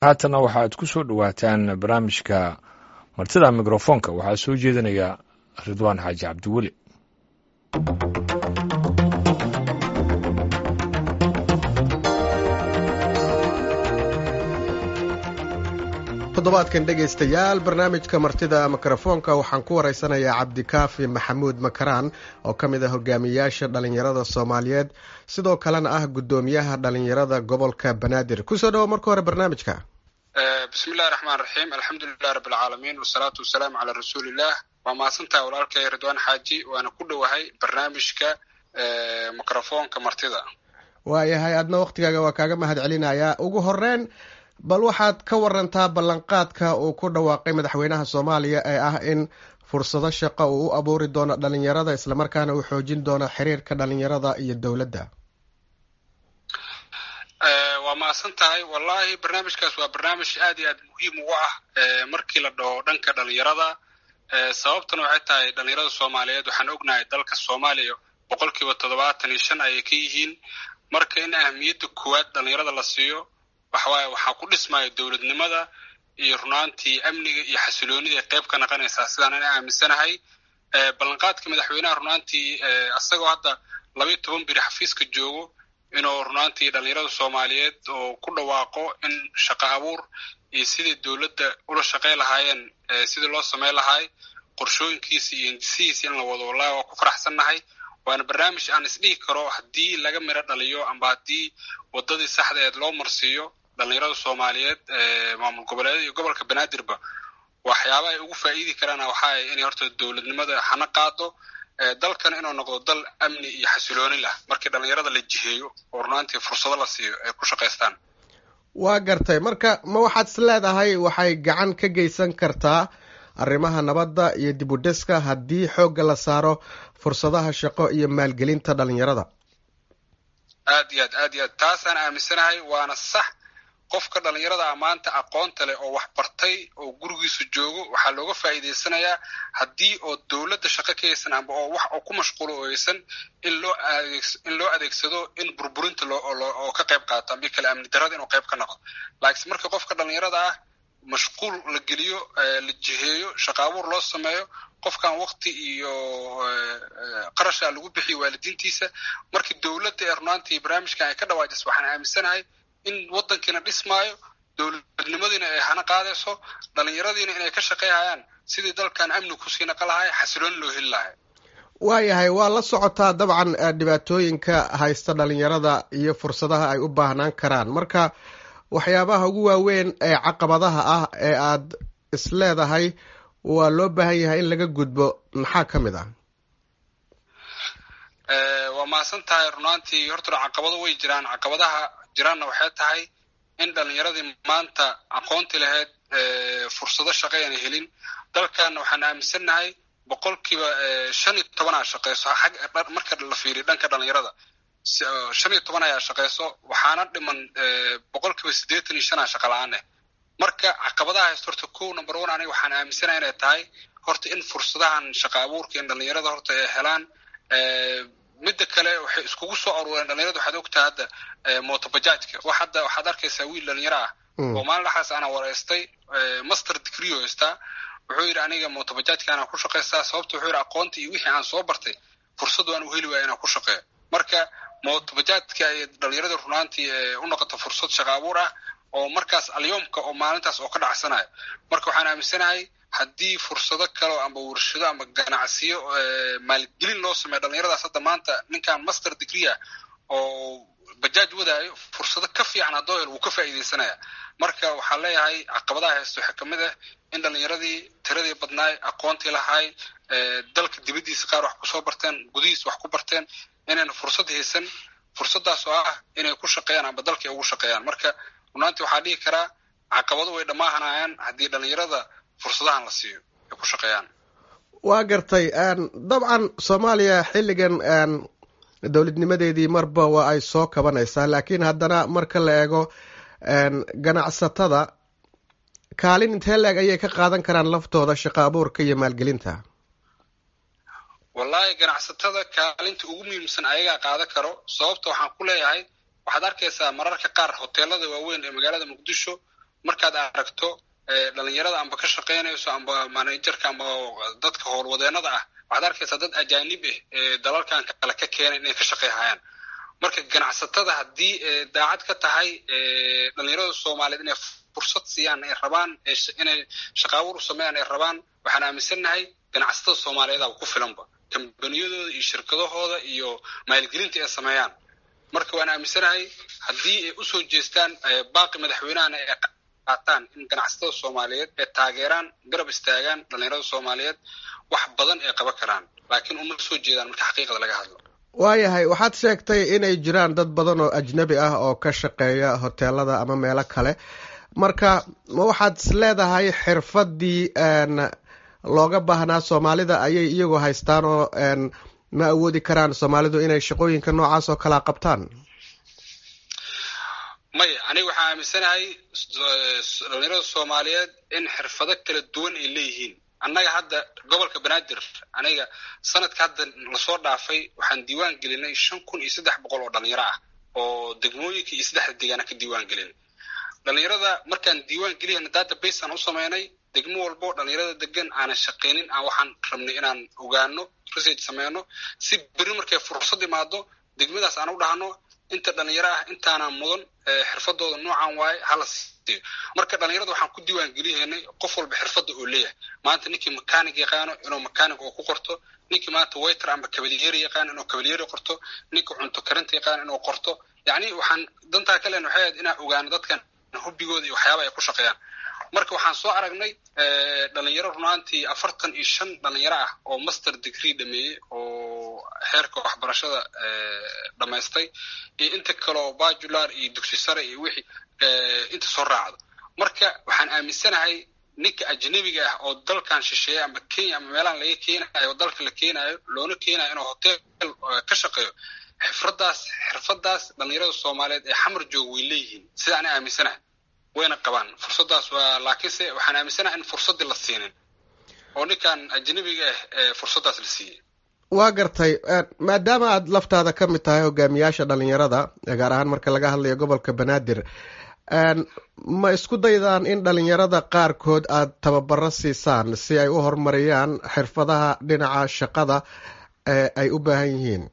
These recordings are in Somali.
haatanna waxaad ku soo dhowaataan barnaamijka martida mikrofoonka waxaa soo jeedinaya ridwaan xaaji cabdiweli toddobaadkan dhegaystayaal barnaamijka martida mikrofoonka waxaan ku waraysanayaa cabdikaafi maxamuud makaraan oo ka mid ah hogaamiyayaasha dhallinyarada soomaaliyeed sidoo kalena ah guddoomiyaha dhallinyarada gobolka banaadir kusoo dhawo marka hore barnaamijka bismi illahi raxmaan raxiim alxamdulilah rabbilcaalamiin wasalaatu wasalaamu calaa rasuuliillah waa mahadsantaha walaalkay ridwaan xaaji waana ku dhowahay barnaamijka mikrofoonka martida waayahay adna waktigaaga waa kaaga mahad celinayaa ugu horeyn bal waxaad ka warantaa ballanqaadka uu ku dhawaaqay madaxweynaha soomaaliya ee ah in fursado shaqo uu u abuuri doono dhalinyarada islamarkaana uu xoojin doono xiriirka dhalinyarada iyo dowladda waa mahadsan tahay wallahi barnaamijkaas waa barnaamij aad iyo aad muhiim ugu ah markii la dhaho dhanka dhalinyarada sababtana waxay tahay dhalinyarada soomaaliyeed waxaan ognahay dalka soomaaliya boqol kiiba toddobaatan iyo shan ayay ka yihiin marka in ahamiyadda koowaad dhalinyarada la siiyo waxawaaye waxaa ku dhismaya dowladnimada iyo runaantii amniga iyo xasiloonida ay qayb ka naqanaysaa sidaan ana aaminsanahay ballanqaadka madaxweynaha runaantii isagoo hadda labayo toban biri xafiiska joogo inuu runaantii dhalinyarada soomaaliyeed oo ku dhawaaqo in shaqo abuur iyo sidai dowladda ula shaqay lahaayeen sidii loo samay lahaay qorshooyinkiisa iyo hindisihiisa in la wado wallahi waa ku faraxsannahay waana barnaamij aan isdhihi karo haddii laga miro dhaliyo amba haddii waddadii saxdaeed loo marsiiyo dhalinyarada soomaaliyeed maamul goboleedyada iyo gobolka banaadirba waxyaaba ay ugu faa'iidi karaan waxaa inay horta dowladnimada hana qaado dalkan inuu noqdo dal amni iyo xasilooni lah markii dhalinyarada la jiheeyo oo runaantii fursado la siiyo ay ku shaqaystaan waa gartay marka ma waxaad is leedahay waxay gacan ka geysan kartaa arrimaha nabadda iyo dib u dhiska haddii xoogga la saaro fursadaha shaqo iyo maalgelinta dhalinyarada aad iyo aad aad iyo aad taasaan aaminsanahay waana sax qofka dhalinyarada a maanta aqoonta leh oo wax bartay oo gurigiisa joogo waxaa looga faa'iidaysanayaa haddii oo dowladda shaqo ka haysan amba oo wax oo ku mashquulo oo haysan in loo adeeg in loo adeegsado in burburinta loo oo ka qayb qaato ambi kale amni darrada inuu qayb ka noqdo laakiinse marka qofka dhalinyarada ah mashquul la geliyo la jiheeyo shaqo abuur loo sameeyo qofkan wakti iyo qarasha lagu bixiyo waalidiintiisa markii dowladda ee runaantii barnaamijkan ay ka dhawaajisa waxaan aaminsanahay in waddankiina dhismaayo dowladnimadiina ay hana qaadayso dhalinyaradiina inay ka shaqayhayaan sidii dalkan amni kusii naqa lahay xasilooni loo heli lahay waayahay waa la socotaa dabcan dhibaatooyinka haysta dhalinyarada iyo fursadaha ay u baahnaan karaan marka waxyaabaha ugu waaweyn ee caqabadaha ah ee aad is leedahay waa loo baahan yahay in laga gudbo maxaa ka mid ah waa mahadsan tahay runaantii horta caqabado way jiraan caqabadaha jiraanna waxay tahay in dhalinyaradii maanta aqoonti lahayd fursado shaqo aanay helin dalkanna waxaan aaminsannahay boqolkiiba shan iyo tobanaa shaqeyso xag marka la fiiriyo dhanka dhalinyarada shan iyo toban ayaa shaqeyso waxaana dhiman boqolkiiba siddeetan iyo shanaa shaqa la-aan eh marka caqabadaha haysto horta kow number one aniga waxaan aaminsanahay inay tahay horta in fursadahan shaqa abuurka in dhalinyarada horta ay helaan midda kale waxay iskugu soo aruureen dhalinyarada waxaad ogtaha hadda motobajaajka wax hadda waxaad arkaysaa wiil dhalinyaro ah oo maalin dhaxaas ana wareystay master degree oo haystaa wuxuu yidhi aniga motobajaajka anaa ku shaqaystaa sababta wuxuu yidhi aqoonta iyo wixii aan soo bartay fursad waan u heli waaya inaan ku shaqeeyo marka motobajaajka ay dhalinyarada runaantii u noqoto fursad shaqa abuur ah oo markaas alyoomka oo maalintaas oo ka dhacsanayo marka waxaan aaminsanahay haddii fursado kaleo amba warshado amba ganacsiyo maalgelin loo sameeyo dhalinyaradaas hadda maanta ninkan master degree ah oo bajaaj wadaayo fursado ka fiican haddoo hel wuu ka faa'iidaysanaya marka waxaan leeyahay caqabadaha haysto waxaa ka mid ah in dhalinyaradii tiradii badnaay aqoontii lahaay dalka dibaddiisa qaar wax kusoo barteen gudihiis wax ku barteen inayna fursad haysan fursadaas oo ah inay ku shaqeeyaan amba dalka ay ugu shaqeeyaan marka runaantii waxaa dhihi karaa caqabado way dhammaahanayaan haddii dhalinyarada fursadahan la siiyo ay ku shaqeeyaan waa gartay dabcan soomaaliya xilligan dowladnimadeedii marba waa ay soo kabanaysaa laakiin haddana marka la eego ganacsatada kaalin intee leeg ayay ka qaadan karaan laftooda shaqo abuurka iyo maalgelinta wallahi ganacsatada kaalinta ugu muhiimsan ayagaa qaadan karo sababta waxaan ku leeyahay waxaad arkaysaa mararka qaar hoteelada waaweyn ee magaalada muqdisho markaad aragto dhalinyarada amba ka shaqaynayso amba managerka amba dadka howlwadeenada ah waxaad arkaysaa dad ajaanib ah ee dalalkan kale ka keenay inay ka shaqayhayaan marka ganacsatada haddii daacad ka tahay dhalinyarada soomaaliyeed inay fursad siiyaan ay rabaan inay shaqaawur u sameeyaan ay rabaan waxaan aaminsannahay ganacsatada soomaaliyeeda ku filanba kambaniyadooda iyo shirkadahooda iyo maalgelinta ay sameeyaan marka waan aaminsanahay haddii ay usoo jeestaan baaqi madaxweynahana ay qaataan in ganacsatada soomaaliyeed ay taageeraan garab istaagaan dhalinyarada soomaaliyeed wax badan ay qaban karaan laakiin uma soo jeedaan marka xaqiiqada laga hadlo waayahay waxaad sheegtay inay jiraan dad badan oo ajnabi ah oo ka shaqeeya hoteelada ama meelo kale marka ma waxaad is leedahay xirfadii looga baahnaa soomaalida ayay iyagu haystaan oo ma awoodi karaan soomaalidu inay shaqooyinka noocaas oo kalea qabtaan maya aniga waxaan aaminsanahay dhalinyarada soomaaliyeed in xirfado kala duwan ay leeyihiin annaga hadda gobolka banaadir aniga sanadka hadda lasoo dhaafay waxaan diiwaan gelinay shan kun iyo saddex boqol oo dhalinyaro ah oo degmooyinka iyo saddexda deegaana ka diiwaan gelin dhalinyarada markaan diiwaan geliyana database aan u sameynay degmo walbo dhalinyarada degan aanan shaqaynin aan waxaan rabnay inaan ogaano research sameyno si beri markay fursad imaado degmadaas aan u dhahno inta dhalinyaro ah intaanaan mudan xirfadooda noocan waaye hala siiyo marka dhalinyarada waxaan ku diiwaan geliyahaynay qof walba xirfadda oo leeyahay maanta ninkii mechanic yaqaano inuu mechanic oo ku qorto ninkii maanta waiter amba kabalyeeri yaqaano inuu kabalyeeri qorto ninkii cunto karinta yaqaano inuu qorto yacni waxaan dantaa ka leen waxay ahayd inaan ogaano dadkan hubigooda iyo waxyaaba ay ku shaqeeyaan marka waxaan soo aragnay dhalinyaro runaantii afartan iyo shan dhalinyaro ah oo master degree dhameeyey oo xeerka waxbarashada dhammaystay iyo inta kaleo bajular iyo dugsi sare iyo wixii inta soo raacdo marka waxaan aaminsanahay ninka ajnabiga ah oo dalkan shisheeya ama kenya ama meelahan laga keenayo oo dalka la keenayo loona keenayo inuu hotel ka shaqeeyo xirfadaas xirfadaas dhalinyarada soomaaliyeed ee xamar jooga way leeyihiin sida ana aaminsanahay wayna qabaan fursadaas waa laakiinse waxaan aaminsanaha in fursaddii la siinin oo ninkan ajnabiga ah fursaddaas la siiyey waa gartay maadaama aad laftaada ka mid tahay hogaamiyaasha dhalinyarada gaar ahaan marka laga hadlayo gobolka banaadir ma isku daydaan in dhalinyarada qaarkood aad tababaro siisaan si ay u horumariyaan xirfadaha dhinaca shaqada ee ay u baahan yihiin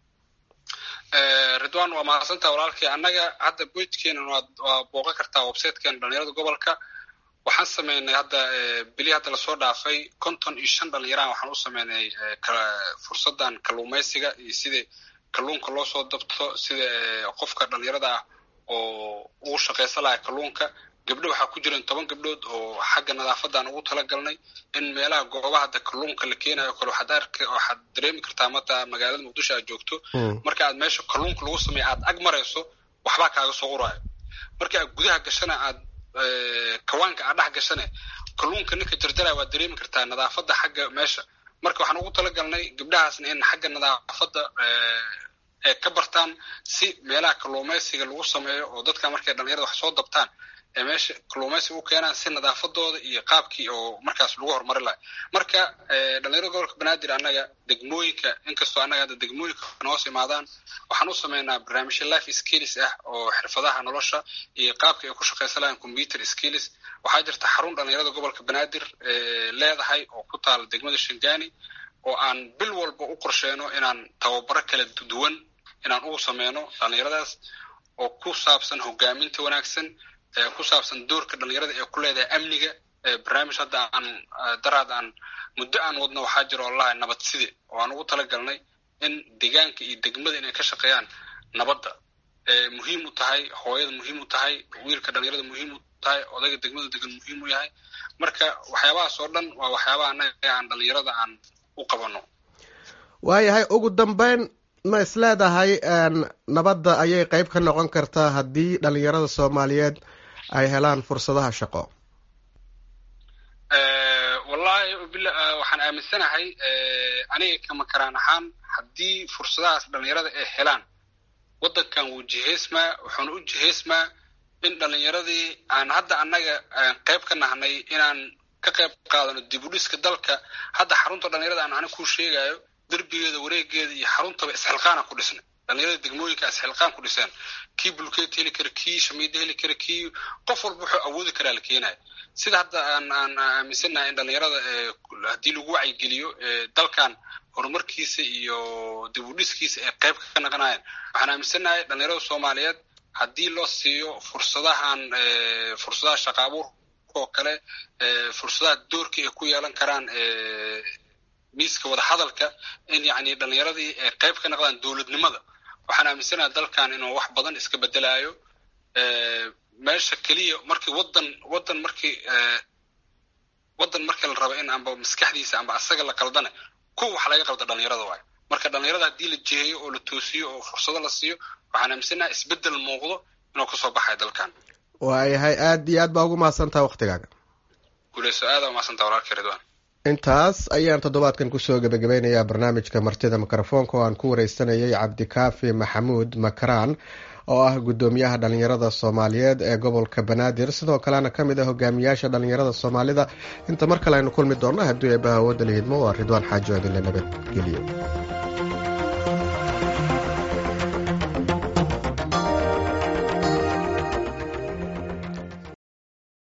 ridwan waa mahadsantaha walaalkii annaga hadda boydkeena waa booqan kartaa websitekeena dhalinyarada gobolka waxaan sameynay hadda bili hadda lasoo dhaafay konton iyo shan dhalinyaraha waxaan u sameynay fursadan kalluumaysiga iyo sida kalluunka loo soo dabto sida qofka dhalinyarada ah oo ugu shaqaysan lahaa kalluunka gabdho waxaa ku jiran toban gabdhood oo xagga nadaafadan ugu talagalnay in meelaha goobaha hadda kalluunka la keenayo kale waxaad ark waxaad dareemi kartaa mata magaalada muqdisho aad joogto marka aad meesha kalluunka lagu sameeya aad ag marayso waxbaa kaaga soo uraayo marka aad gudaha gashana aad kawaanka aad dhex gashane kalluunka ninka jarjaraya waad dareemi kartaa nadaafadda xagga meesha marka waxaan ugu talagalnay gabdhahaasna in xagga nadaafadda ay ka bartaan si meelaha kalluumaysiga lagu sameeyo oo dadka markay dhalinyarada wax soo dabtaan ee meesha kalluumaysiga u keenaan si nadaafadooda iyo qaabkii oo markaas lagu horumari lahay marka dhalinyarada gobolka banaadir annaga degmooyinka inkastoo annaga hadda degmooyinka noos imaadaan waxaan u sameynaa barnaamijyo life skills ah oo xirfadaha nolosha iyo qaabka ay ku shaqaysan lahayn computer skills waxaa jirta xarun dhalinyarada gobolka banaadir leedahay oo ku taala degmada shangani oo aan bil walba u qorsheyno inaan tababaro kala duwan inaan ugu sameyno dhalinyaradaas oo ku saabsan hogaaminta wanaagsan ku saabsan doorka dhalinyarada ee ku leedahay amniga barnaamij hadda aan daraad aan muddo aan wadno waxaa jira oo lalahay nabad side oo aan ugu talagalnay in deegaanka iyo degmada inay ka shaqeeyaan nabadda muhiim u tahay hooyada muhiim u tahay wiilka dhalinyarada muhiim u tahay odayga degmada degan muhiim u yahay marka waxyaabahaas oo dhan waa waxyaabaha annaga aan dhalinyarada aan u qabano waayahay ugu dambeyn ma is leedahay nabadda ayay qeyb ka noqon kartaa haddii dhalinyarada soomaaliyeed ay helaan fursadaha shaqo wallahi waxaan aaminsanahay aniga kama karaan ahaan haddii fursadahaas dhalinyarada ay helaan waddankan wuu jihaysmaa wuxuuna u jihaysmaa in dhalinyaradii aan hadda annaga qeyb ka nahnay inaan ka qayb qaadano dib u dhiska dalka hadda xarunta dhalinyarada aan aniga kuu sheegayo derbigeeda wareegeeda iyo xaruntaba isxilqaana ku dhisnay dhalinyarada degmooyinka isxilqaan ku dhiseen kii bulkeet heli kara kii shamiida heli kara kii qof walba wuxuu awoodi karaa la keenaya sida hadda aan aan aaminsannahay in dhalinyarada haddii lagu wacyigeliyo dalkan horumarkiisa iyo dib u dhiskiisa ay qayb ka naqanayaan waxaan aaminsannahay dhalinyarada soomaaliyeed haddii loo siiyo fursadahan fursadaha shaqa abuurka oo kale fursadaha doorka ay ku yeelan karaan miiska wadahadalka in yacni dhalinyaradii ay qayb ka naqdaan dowladnimada waxaan aaminsanaha dalkan inuu wax badan iska bedelaayo meesha keliya markii wadan wadan markii wadan markii la rabo in amba maskaxdiisa amba asaga la qaldana kuwa wax laga qalda dhalinyarada waayo marka dhalinyarada haddii la jiheeyo oo la toosiyo oo fursado la siiyo waxaan aaminsanaha isbedel muuqdo inuu kasoo baxayo dalkan waayahay aad iyo aad baa ugu mahadsantaha waktigaaga guuleyso aada umahadsantaha walaalka ridwan intaas ayaan toddobaadkan kusoo gebagabeynayaa barnaamijka martida mikrofoonka oo aan ku wareysanayay cabdikaafi maxamuud makaraan oo ah guddoomiyaha dhalinyarada soomaaliyeed ee gobolka banaadir sidoo kalena ka mid ah hogaamiyaasha dhalinyarada soomaalida inta mar kale aynu kulmi doonno haddii eebaha awoodda la hidmo waa ridwaan xaajo adinle nabadgeliyo